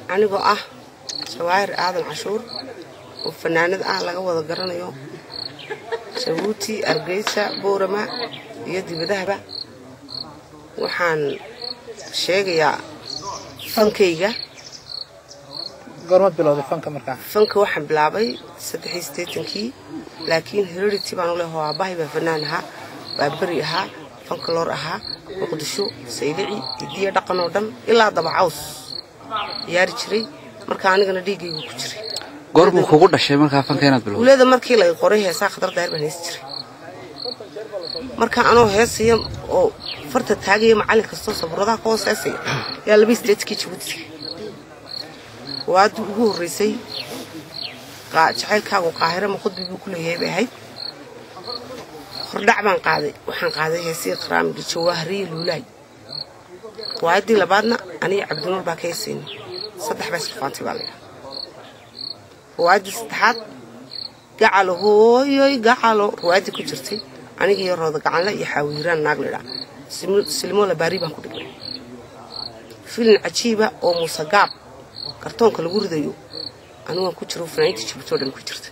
anigoo ah jawaahir aadan cashuur oo fanaanad ah laga wada garanayo jabuuti argeysa boorama iyo dibadahaba waxaan sheegayaa fankayga goorma bilowday fanka markaa fanka waxaan bilaabay saddexii siddeetankii laakiin heredity baan u leeho aabbahay baa fanaan ahaa baa beri ahaa fankaloor ahaa muqdisho saylici hidiya dhaqan oo dhan ilaa dabacaws ciyaari jiray marka anigana dhiiggaygu ku jiray goorbuu kugu dhashay markaa fanka inaad bilowday guulada markii laga qoray heesaa khadar daahir baan heesi jiray marka anoo heesaya oo farta taagaya macallin kastoo saburadaha ka hoos heesaya yaa laba sideedkii jabuuti waadii ugu horreysay jacaylkaagu qaahiro ma khudbi buu ku leeyahay bay ahayd hordhac baan qaaday waxaan qaaday heesii qaraamigi jawaahariya luulaay waayaddii labaadna aniga cabdinuur baa ka heesayna saddex baa isku faantay baa laydhaha ruwaayaddii saddexaad gacalo hooyoy gacalo ruwaayaddii ku jirtay aniga iyo rooda gacanle iyo xaawiiraan naag laydhaa silimo labaari baan ku dhignay filin cajiiba oo muuse gaab kartoonka lagu ridayo anigaan ku jiro fanaaniinta jabuuti oo dhan ku jirta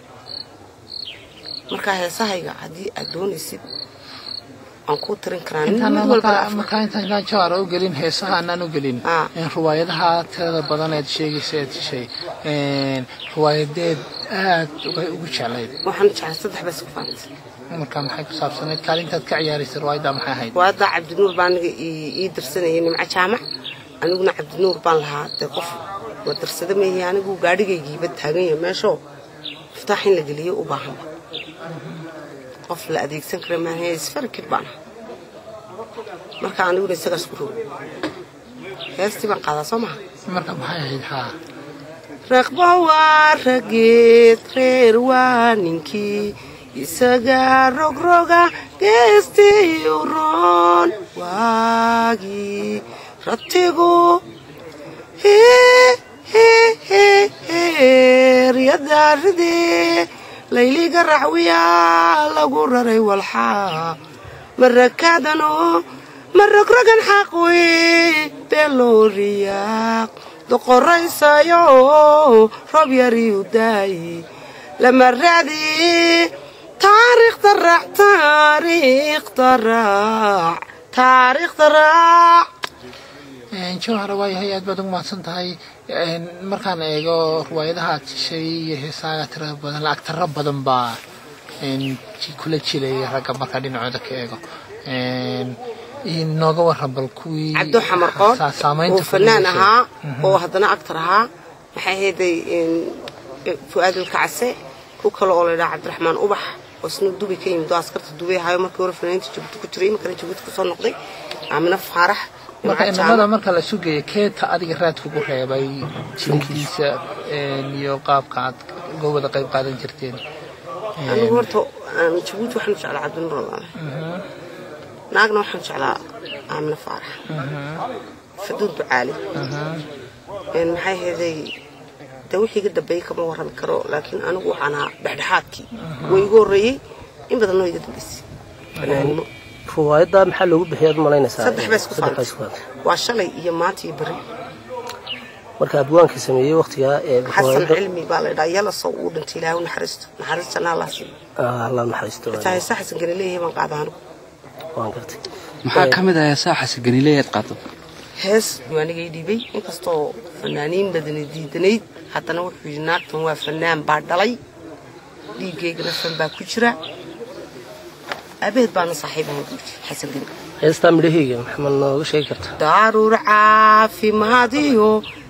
markaa heesahayga haddii aad doonaysid waan kuu tirin karaa nin mid walba markaa intaan intaan jawaara u gelin heesaha anaan u gelin Ah. riwaayadaha tirada badan eed sheegaysa eed heshay riwaayadeed aad uga ugu jeclayd waxaan jeclay saddex baa isku faantay markaa maxay ku saabsanayd kaalintaad ka ciyaaraysay riwaayadda maxay ahayd waadaa cabdinuur baa aniga ii ii dirsanayay nimco jaamac aniguna cabdinuur baan lahaa dee qof la dirsada meehi anigu gaadhigaygiiba taagan yahay meeshoo miftaax in la geliyo u baahanba qof la adeegsan kara maaha isfarkid baan ahaa marka aniguna isagaas ku rogo heestii baan qaadaa soo maha marka maxay ahayd haa raqbo waa rageed reer waa ninkii isaga rogroga geestii uroon waagii ratigu ryadaaridee layliga racwiya lagu raray walxaa marakadano marogrogan xaqwi belooriyaaq doqoraysayo roob yariu daayi lama raadi taariikhda raac taariikhda raac taariikhda raac jawhara waayahay aad baad ugu mahadsan tahay markaan eego riwaayadaha aad heshay iyo heesaaga tirada badan lacag tiro badan baa kula jilaya ragga markaa dhinacooda ka eego nooga waran bal kuwii cabdo xamarqood saa- saamaynta oo fanaan ku yeeshay. ahaa oo haddana actar ahaa maxay ahayday fu-aad ilkacase ku kale oo laydhaha cabdiraxmaan ubax oo isna dubi ka yimid oo askarta dubay ahayo markii hore fanaaniinta jabuuti ku jiray imakana jabuuti kusoo noqday aamina faarax marka Nimco inamada Jaamac. marka la sugaya keeta adiga raad kugu reebay jinkiisa iyo qaabka aad uga wada qayb qaadan jirteen anigu horta aan jabuuti waxaan jeclaa cabdinuur allaale naagna waxaan jeclaa aamina faarax faduud ducaali Een, maxay ahayday de wixii iga dambeeyey kama warrami karo laakiin anigu waxaan ahaa dhexdhexaadkii way igu horreeyey in badan noo iga dambeysay fanaanimo ruwaayadda maxaa loogu bixiya ad malaynaysaa saddex baa isku Saddex baa faantay isku faantay. waa shalay iyo maanta iyo beri marka abwaankii sameeyey waqtigaa ee xasan ruwaayadda cilmi baa la ydhaa yalasow uu dhintay ilaahu naxariisto naxariistana allah siiyo Ah, allah naxariisto xitaa heesa xasan gani leeyahay baan qaada anigu waan gartay maxaa ka mid ah heesaha xasaganileey aad qaado hees buu aniga ii dhiibay inkastoo fanaaniin badani diidanayd haddana wuxuu yidhi naagtan waa fanaan baa dhalay dhiiggaygana fan baa ku jira aabaheed baana saaxiib ahayn buu yidhi xasan gani heestaa midhaheyga maxaad nooga sheegi kartaa daruur caafimaadiyo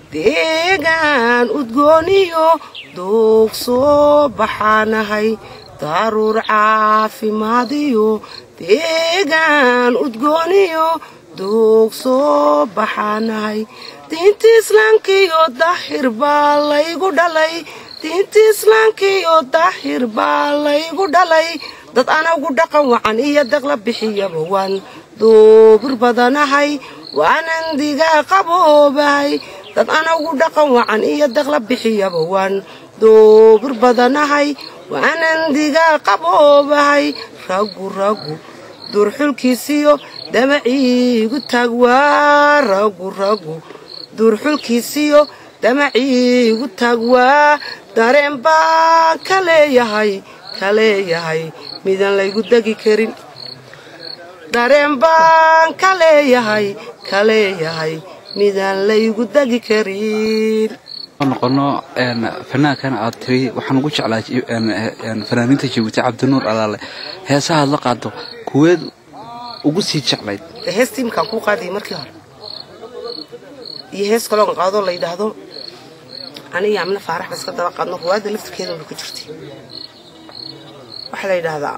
deegaan udgooniyo doog soo baxaanahay daruur caafimaadiyo deegaan udgooniyo doog soo baxaanahay diinta islaamkiyo daahir baa laygu dhalay diinta islaamkiyo daahir baa laygu dhalay dad anagu dhaqan wacan iyo daqla bixiyaba waan duubir badanahay waanan digaa qaboobahay dad anagu dhaqan wacan iyo daqla bixiyaba waan duubir badanahay waanan digaa qaboobahay raggu raggu duurxulkiisiyo damaciigu taag waa raggu raggu duurxulkiisiyo damaciigu taag waa dareen baan ka leeyahay ka leeyahay midaan laygu degi karin dareen baan ka leeyahay ka leeyahay midaan laygu degi karin noqono fanaankan aad tiri waxaan ugu jeclaa fanaaniinta jabuuti cabdinuur alaale heesahaad la qaado kuweed ugu sii jeclayd hees tiimkaan kuu qaadayay markii hore iyo hees kaloon qaadoo la yidhaahdo aniga amna faarax ba iska daba qaadno ruwaadda laftirkeedaba ku jirtay waxaa la yidhaahdaa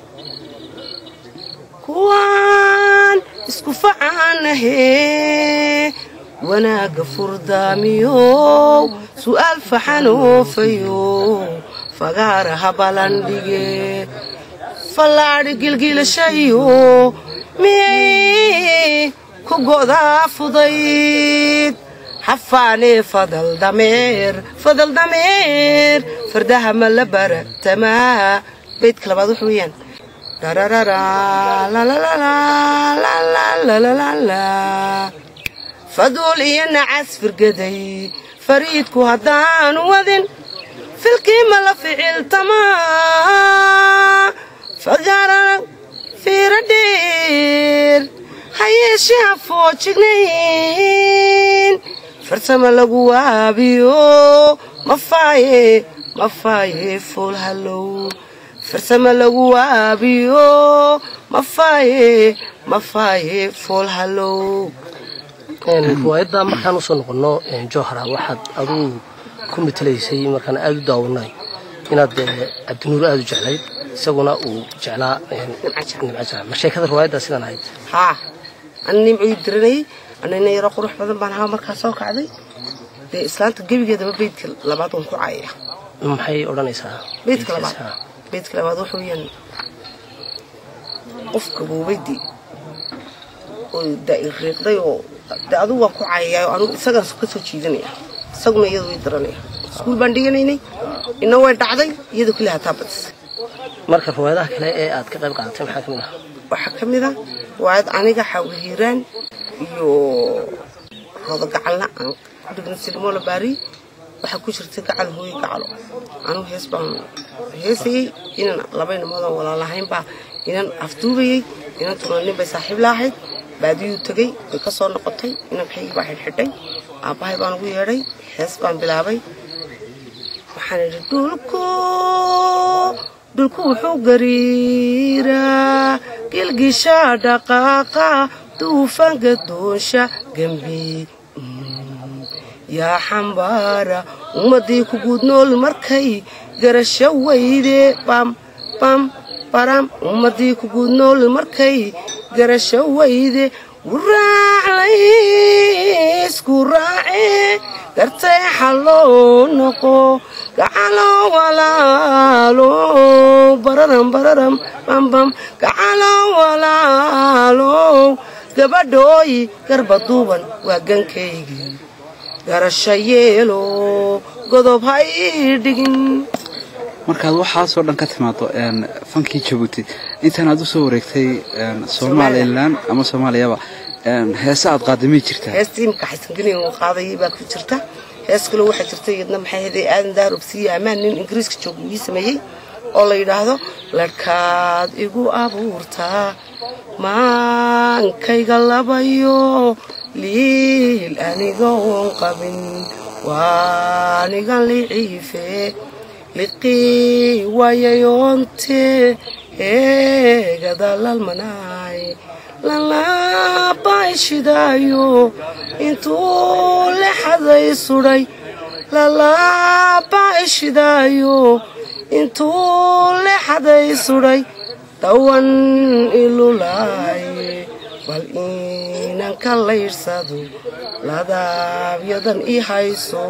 kuwaan isku facaanahe wanaagga furdaamiyow su'aal faxanoofayo fagaara habalandhige fallaadhi gilgiilashayo miyay ku go'daa fudayd xafaanee fadal dameer fadal dameer fardaha ma la baratamaa baydka labaad wuxuu weeyaan faduul iyo nacas firgaday fariidku haddaanu wadin filkii ma la ficiltamaa fagaara fiira dheer hayeeshee ha foojignayn farsama lagu waabiyo mafaaye mafaaye fool hallow farsama lagu waabiyo mafaaye mafaaye fool hallow riwaayadda markaan usoo noqonno jowhara waxaad aduu ku matelaysay markaan aada u daawanay inaad cabdinuur aada u jeclayd isaguna uu jeclaa nimcajaa ma sheekada riwaayaddaa sidaan ahayd haa ana nimcuu diranayay anina yaro qurux badan baan ahaa markaa soo kacday dee islaanta gebigeedaba beydka labaad waan ku caayaya maxay odhanaysaa beydka labaad beydka labaad wuxuu yan qofka buubaydii oo riiqday oo de adugu waan ku caayayaa oo anugu isagaan ka soo jiidanaya isaguna iyadu way daranaya iskuul baan dhiganaynay ina way dhacday iyadoo keli hataa badisay marka riwaayadaha kale ee aad ka qayb qaadatay maxaa ka mid ah waxaa ka mid a waayad aniga xawhiiraan iyo roodo gacalna aan ku dhigna silmoola baari waxaa ku jirtay gacal hooyo gacalo anugu hees baan heesayey inan laba inamoodaan walaalahaynbaa inan afduubayey inan tunanin bay saaxiib laahayd baadiyuu tegey way ka soo noqotay inankaygii baa xidhxidhay aabbahay baan ugu yeedhay hees baan bilaabay waxaan idhi dhulku dhulku wuxuu gariiraa gilgisha dhaqaaqa duufanka doonsha gembi yaa xambaara ummaddii ku guud nool markay garasho weyde bam bam baram ummaddii ku guud nool markay garasho weyde wuraaclaysku raace gartay xalloo noqo gacalo walaalo bararam bararam bambam gacalo walaalo gabadhooyi garba duuban waa gankaygii garasho yeelo godob ha ii dhigin markaad waxaasoo dhan ka timaado fankii jabuuti intaan aad u soo wareegtay somalilan ama soomaaliyaba heese aad qaadamay jirtaa hees tiimka xasangelin uu qaadayay baa ku jirta hees kale waxaa jirta iyadna maxay haday aadan daarobsiiye ammaan nin ingiriiska jooga ii sameeyey oo la yidhaahdo larhkaad igu abuurtaa maankayga labayo liil anigoon qabin waanigan liciife liqii waayayoonte eegada lalmanaay lalaabay shidaayo intuu lexaday sudhay lalaabay shidaayo intuu lexaday sudhay dhawan ilulaaye bal inan ka layrsado ladaabyadan i hayso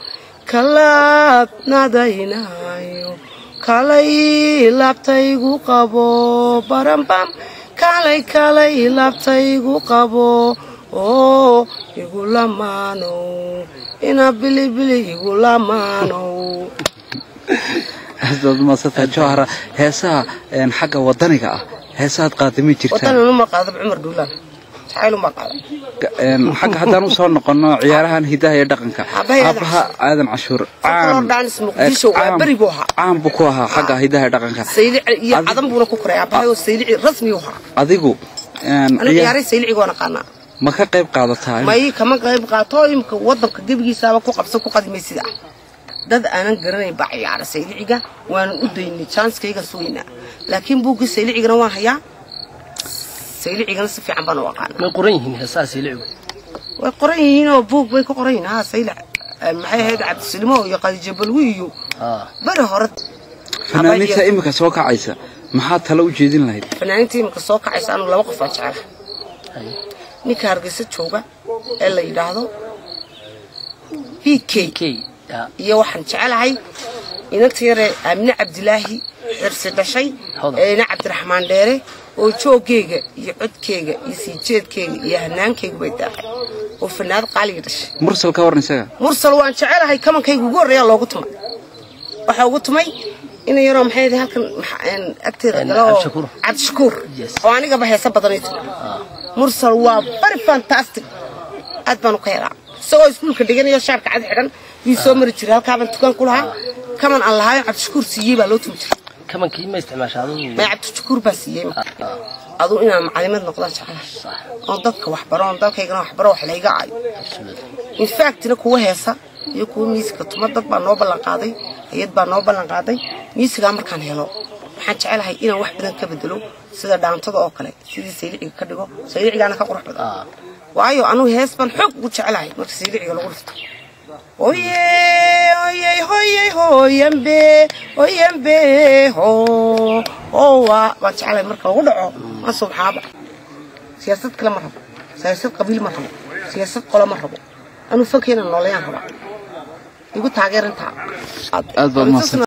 kalaabnadaynaayo kalay laabtaygu qabo barambam kalay kalay laabtaygu qabo oo igu lamaanow ina bilibili igu lamaanow aad maasanta jawhara heesaha xagga wadaniga ah heesahaad qaadamay jirtaa wadananuma qaadab cumar dhuulaan jacayl unbaa qaaday Een, xagga haddaan usoo noqono ciyaarahan hidaha iyo dhaqanka Aabbahay aadan aabaha aadan cashuur Folklore dance Muqdisho waa caan- beri buu ahaa. caan buu ku ahaa xagga hidaha iyo dhaqanka saylici iyo Adi- cadan buuna ku koray aabbahay oo saylici rasmi u ahaa adigu een, anigu ciyaar- ciyaaray saylici waa naqaanaa ma ka qayb qaadataa may kama qayb qaato imka wadanka gebigiisaaba ku qabso ku qadimay sida dad aanan garanayn baa ciyaara sayliciga waanan u daynay janskayga sugaynaa laakiin buuggii saylicigana waan hayaa saylicigana si fiican baan u aqaana may qoran yihiin heesaha siilicu way qoran yihiin oo buug bay ku qoran yihiin ha saylic Eh, maxay ahayd cabdisilimo iyo qadijo balwi iyo haa bari hore fanaaniinta imika soo kacaysa maxaa talo u jeedin lahayd fanaaniinta iminka soo kacaysa anu laba qof aan jecela haye ninka hargeysa jooga ee la yidhaahdo b k key yaa iyo waxaan jecelahay inanta yare aamine cabdilaahi xirsi dhashay Hodan. ee ina cabdiraxmaan dheere oo jooggeega iyo codkeega iyo sii jeedkeega iyo hanaankaygu bay daaqay oo fanaad qaaliga dhashay mursal ka waran isaga mursal waan jecelahay kamankayga ugu horreeyaa loogu tumay waxaa ugu tumay ina yaroo maxay ahayd halkan maxa- een, agteeda Een, gala oo Cabdishakuur. cabdishakuur Yes. oo anigaba heesa badanay tumay mursal waa very fantastic aad baan u ka helaa isagoo iskuulka dhiganayo shaarka cad xidhan wii soo mari jiray halkaabaan tukaan ku lahaa kaman aan lahaayo cabdishakuur siiyey baa loo tumi jiray kamankii ma isticmaasha adigu may cabdishakuur baa siiyey aduu inaan macalimad noqdaan jeclahay oon dadka waxbaro oon dalkaygana waxbaro wax layga aayo infactina kuwa heesa iyo kuwa miisika tuma dad baa noo ballan qaaday hay-ad baa noo ballan qaaday miisigaa markaan helo waxaan jecelahay inaan wax badan ka bedelo sida dhaantada oo kale sidii sayliciga ka dhigo saylicigaana ka qurux badan waayo anugu hees baan xoog ugu jecelahay marka sayliciga lagu dhifto oye oye hoye hoyambe hoyambe ho owa baan jecelahay marka lagu dhaco ma subxaaba siyaasad kale ma rabo siyaasad qabiil ma rabo siyaasad qolo ma rabo anuu fankeena noolayaan rabaa igu taageerintaa aad baad mahadsan